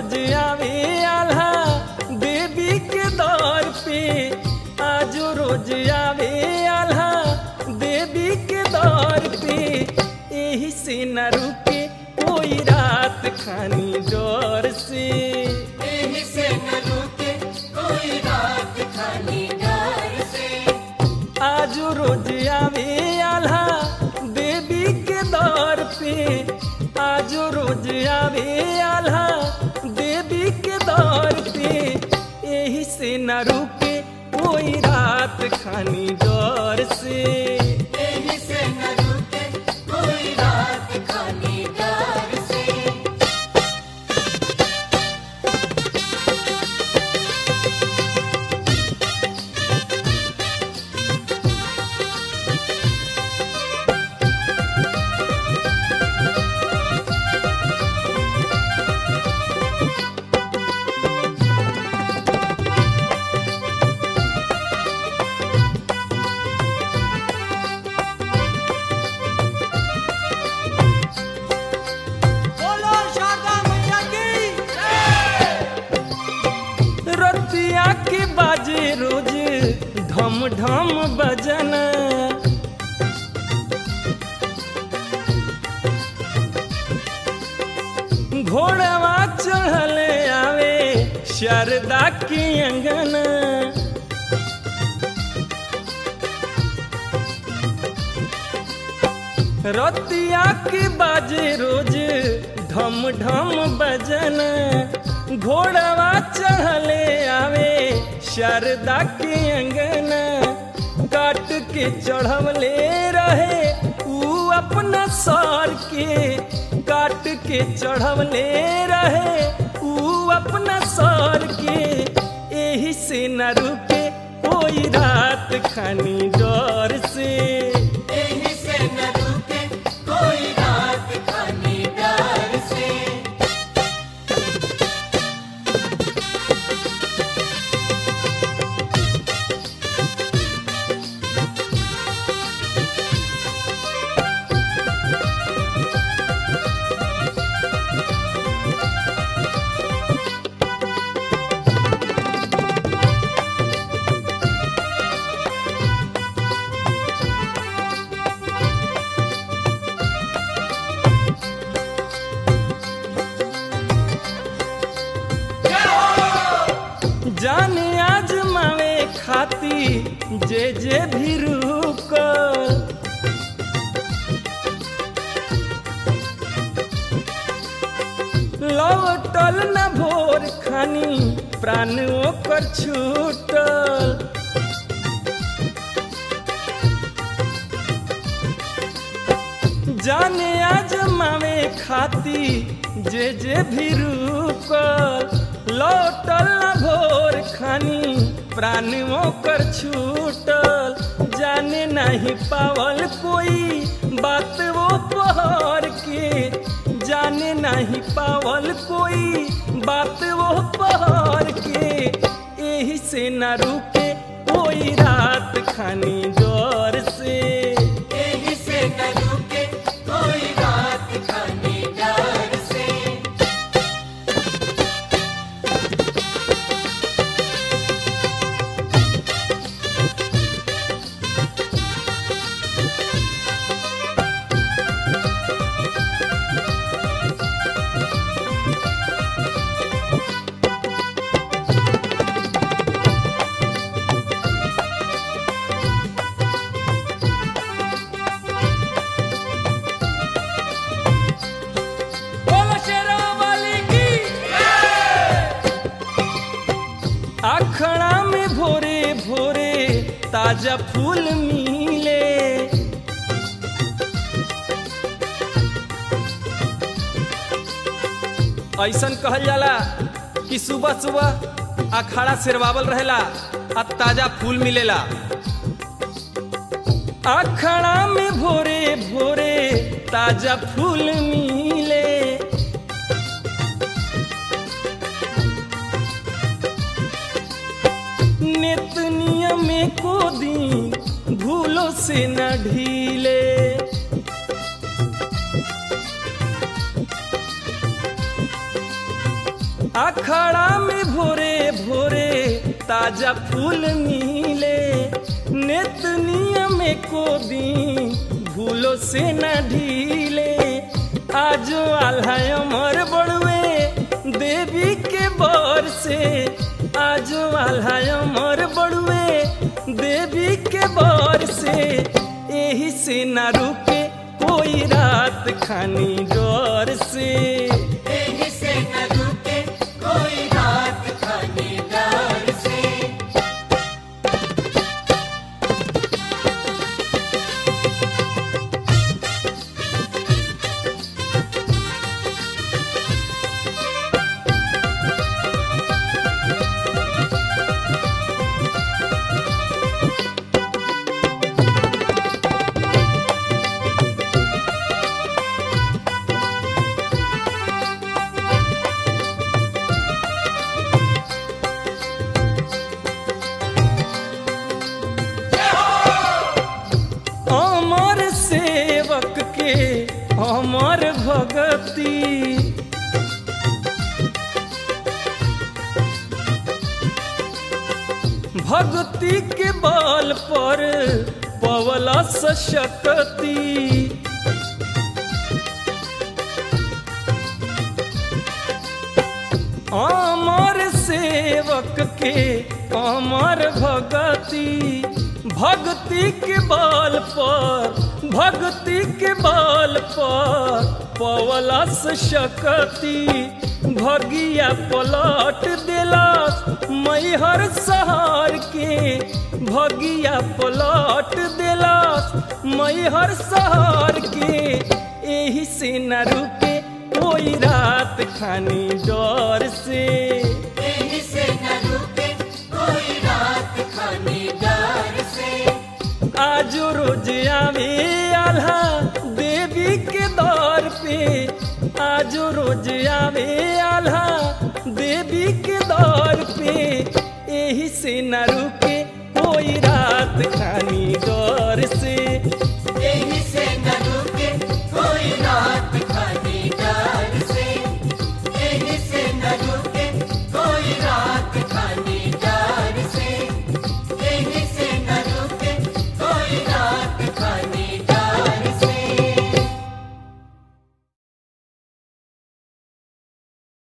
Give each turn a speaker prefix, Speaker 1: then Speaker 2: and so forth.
Speaker 1: रोज आवे आल्हा देवी के दौर पे आज रोज आवे आल्हा देवी के दौर पे यही से न रुके कोई रात खानी डर से
Speaker 2: एही से न रुके कोई रात खाली डर से
Speaker 1: आज रोज आवे आल्हा देवी के दौर पे आज रोज आवे आल्हा देवी के दौर पे यही से न रुके कोई रात खानी डर से
Speaker 2: एही से न रुके कोई रात खाली डर से
Speaker 3: बोलो शारदा मैया की
Speaker 1: रतिया के बाजे रोज ढम ढम बजन घोड़वा चढ़ल आवे शारदा के अंगन रतिया के बाजे रोज ढम ढम बजन घोड़वा चढ़ले आवे शारदा के अंगन काट के चढ़वले रहे ऊ अपना सर के काट के चढ़वले रहे ऊ अपना सर के यही से न रुके कोई रात खानी डर से
Speaker 2: एही से न रुके कोई रात खाली डर से
Speaker 1: जाने आजमावे खाती जे जे भी रुकल लौटल न भोर खानी प्राण ओकर छूटल जाने आजमावे खाती जे जे भी रुकल लौटल न भोर खानी प्राण ओकर छूटल जाने नहीं पावल कोई बात वो पहर के जाने नहीं पावल कोई बात वो पहर के यही से न रुके कोई रात खानी डर से
Speaker 2: एही से न रुके कोई रात खाली डर से
Speaker 3: बोलो शेरा वाली की
Speaker 1: अखड़ा में भोरे भोरे ताजा फूल मिले ऐसन कहल जाला कि सुबह सुबह अखाड़ा सिरवावल रहेला आ ताजा फूल मिलेला अखड़ा में भोरे भोरे ताजा फूल मिले नित नियम को दिन भूलो से न ढीले अखड़ा में भोरे भोरे ताजा फूल मिले नेत नियम को दी भूलो से न ढीले आजो आल्हा अमर बड़ुए देवी के बर से आजो आल्हा अमर बड़ुए देवी के बर से यही से न रुके कोई रात खानी डर से
Speaker 2: एही से न रुके कोई रात खानी डर से
Speaker 1: अमर सेवक के अमर भगती भक्ति के बल पर पवला सशक्ति अमर सेवक के अमर भगति भक्ति के बल पर भक्ति के बल पर पवलस शक्ति भगिया पलट दिलस मैहर सहार के भगिया पलट दिलस मैहर सहार के एही से न रुके कोई रात खानी डर से
Speaker 2: एही से न रुके कोई रात खानी डर से
Speaker 1: आज रोज आवे आल्हा देवी के दौर पे आज रोज आवे आल्हा देवी के दौर पे यही से न रुके कोई रात खानी